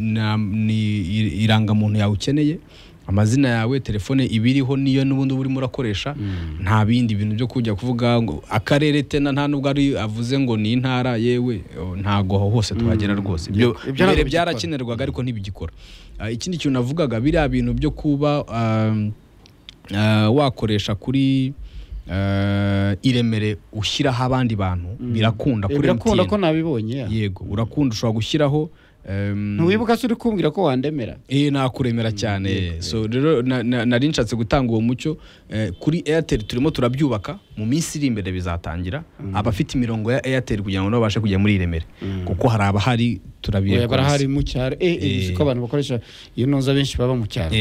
na- ni i- irangamuntu yawe ukeneye amazina yawe telefone ibiriho niyo n'ubundi uba urimo urakoresha nta bindi bintu byo kujya kuvuga ngo akarere tena nta nubwo ari avuze ngo ni intara yewe o, ntago aho hose twagera rwose ibyo Ibyo ntabwo mbere bigikora. byarakenerwaga ariko ntibigikora Ah, ikindi kintu navugaga biriya bintu byo kuba ah, ah, wakoresha kuri ah, i Remere ushyiraho abandi bantu birakunda kuri birakunda MTN. ko nabibonye ya. yego urakunda ushobora gushyiraho em, ntiwibuka se uri kumbwira ko wandemera eh nakuremera cyane so rero na- na- nari nshatse gutanga uwo mucyo eh, kuri airtel turimo turabyubaka mu minsi iri imbere bizatangira abafite imirongo ya airtel kugira ngo nabo babashe kujya muri iremere kuko hari abahari Oya, barahari turabiyegura mu cyaro eh eh, uzi ko abantu bakoresha iyo ntuza benshi baba mu cyaro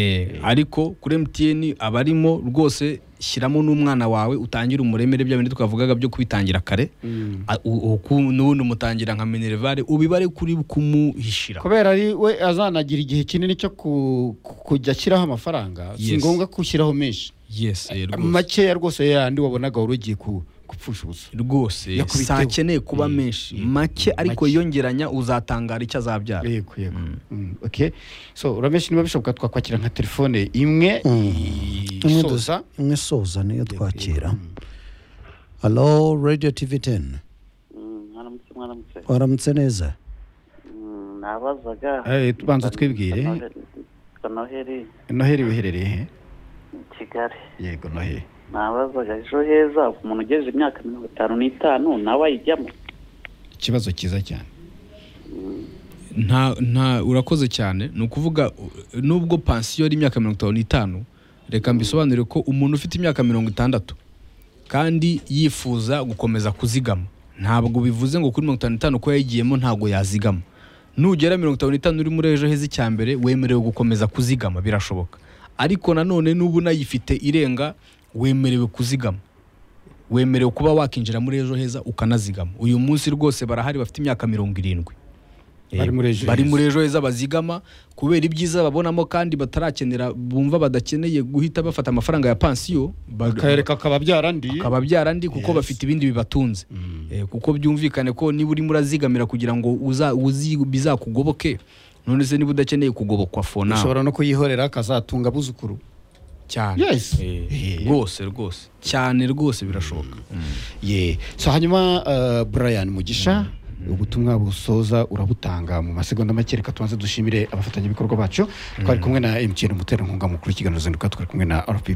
ariko kuri mtn abarimo rwose shyiramo n'umwana wawe utangire umuremere bya bindi twavugaga byo kubitangira kare Mm. A- u- uku- n'ubundi umutangira nka minerivare ubibare kuri kumuhishira kubera ari we azanagira igihe kinini cyo ku- ku- kujya ashyiraho amafaranga si Yes. ngombwa ko ushyiraho menshi yes eh, rwose makeya rwose yandi wabonaga wari ugiye ku- gupfusha ubusa rwose si Yakubiteho. akeneye kuba menshi make ariko yongeranya uzatangara icyo azabyara yego yego Mm, okay so urameshe niba bishoboka twakwakira nka telefone imwe imwe isoza dusa- imwe soza niyo twakira halo radiyo tivi teni mwaramutse mwaramutse waramutse neza Mm, nabazaga Eh, tubanza twibwire. Ngo noheri noheri wiherereye he i kigali yego noheri nabazaga ejo heza umuntu ugejeje imyaka mirongo itanu n'itanu nawe ayijyamo ikibazo cyiza cyane nta nta urakoze cyane ni ukuvuga u- nubwo pansiyo ari imyaka mirongo itanu n'itanu reka mbisobanure ko umuntu ufite imyaka mirongo itandatu kandi yifuza gukomeza kuzigama ntabwo bivuze ngo kuri mirongo itanu n'itanu ko yayigiyemo ntabwo yazigama nugera mirongo itanu n'itanu uri muri ejo heza icya mbere wemerewe gukomeza kuzigama birashoboka ariko nanone n'ubu unayifite irenga wemerewe kuzigama wemerewe kuba wakinjira muri ejo heza ukanazigama uyu munsi rwose barahari bafite imyaka mirongo irindwi Eh, Bari muri Ejo bari Heza. muri ejo heza bazigama kubera ibyiza babonamo kandi batarakenera bumva badakeneye guhita bafata amafaranga ya pansiyo ba- akarereka kaba byarandiye bikaba byarandi kuko bafite ibindi bibatunze Eh, kuko byumvikane ko niba urimo urazigamira kugira ngo uza- uzi- bizakugoboke none se niba udakeneye kugobokwa fona ushobora no kuyihorera akazatunga abuzukuru cyane Yes. Eh, Eh. rwose rwose cyane rwose birashoboka ye so hanyuma uh, brian mugisha ubutumwa busoza urabutanga mu masegonda make reka tubanze dushimire abafatanyabikorwa bacu twari kumwe na mtn umuterankunga mukuru w'ikiganiro zinduka twari kumwe na rppa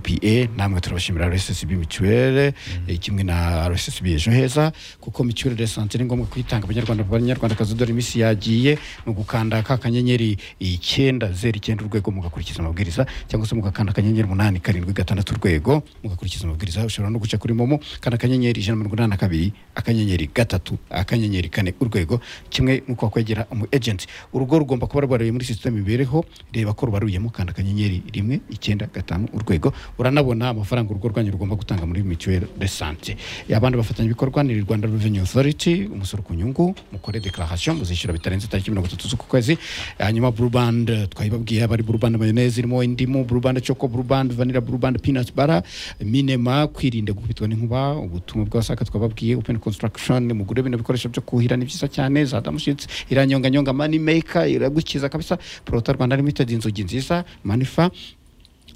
namwe turabashimira rssb mituwele eh, kimwe na rssb ejo heza kuko mituwele de sante ni ngombwa kuyitanga abanyarwanda abanyarwandakazi dore iminsi yagiye ni ugukanda ka kanyenyeri icyenda zeru icyenda urwego mugakurikiza amabwiriza cyangwa se mugakanda akanyenyeri umunani karindwi gatandatu urwego mugakurikiza amabwiriza ushobora no guca kuri momo kandi akanyenyeri ijana na mirongo inani na kabiri akanyenyeri gatatu akanyenyeri kane urwego kimwe nuko wakwegera umu ejenti urugo rugomba kuba rwaraye muri sisiteme imibereho reba ko rubaruyemo kandi akanyenyeri rimwe icyenda gatanu urwego uranabona amafaranga urugo rwanyu rugomba gutanga muri mituweli de sante abandi bafatanyabikorwa ni rwanda reveni otoriti umusoro ku nyungu mukore dekararasiyo muzishyura bitarenze tariki mirongo itatu z'uku kwezi hanyuma burubande twayibabwiye aba ari burubande mayoneze irimo indimu burubande coko burubande vanira burubande pinati bara minema kwirinda gukubitwa n'inkuba ubutumwa bw'abasaka twababwiye openi konsitaragishoni mugure bino bikoresho byo kuhira ni byiza cyane za damushitsi iranyonganyonga mani meka iragukiza kabisa porota rwanda limitedi inzugi nziza manifa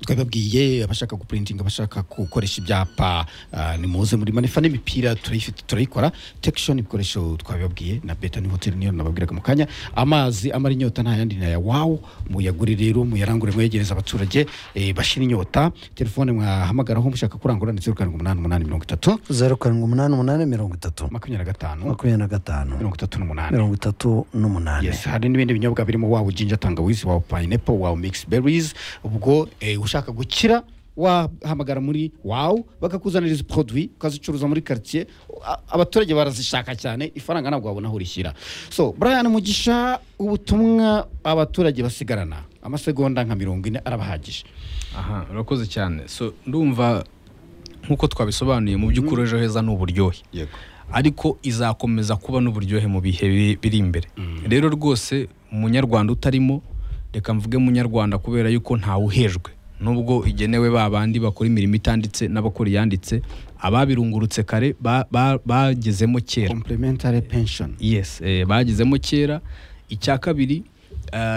twababwiye abashaka gupurintinga abashaka gukoresha ibyapa ah, nimuze muri manifa n'imipira turayifite turayikora tekishoni ibikoresho twabibabwiye na beta ni hoteli niyo nababwiraga mu kanya amazi amara inyota nta yandi naya wawu muyagure rero muyarangure muyegereza abaturage eh, bashira inyota telefone mwahamagaraho mushaka kurangura ndetse karindwi umunani umunani mirongo itatu zeru karindwi umunani umunani mirongo itatu makumyabiri na gatanu makumyabiri na gatanu mirongo itatu n'umunani mirongo itatu n'umunani yes hari n'ibindi binyobwa birimo wawe jinja tangawizi wawe pineapple wawe mixed berries ubwo eh, ushaka gukira wahamagara muri wawu bakakuzanira izi produit ukazicuruza muri quartier A- abaturage barazishaka cyane ifaranga ntabwo wabona aho urishyira so brian mugisha ubutumwa abaturage basigarana amasegonda nka mirongo ine arabahagije aha urakoze cyane so ndumva nk'uko twabisobanuye mu by'ukuri ejo heza ni uburyohe yego ariko izakomeza kuba n'uburyohe mu bihe biri- biri imbere rero rwose umunyarwanda utarimo reka mvuge munyarwanda kubera yuko ntawuhejwe nubwo igenewe ba bandi bakora imirimo itanditse n'abakora iyanditse ababirungurutse kare ba- ba- bagezemo kera complementary pension yes eh, bagezemo kera icya kabiri eh,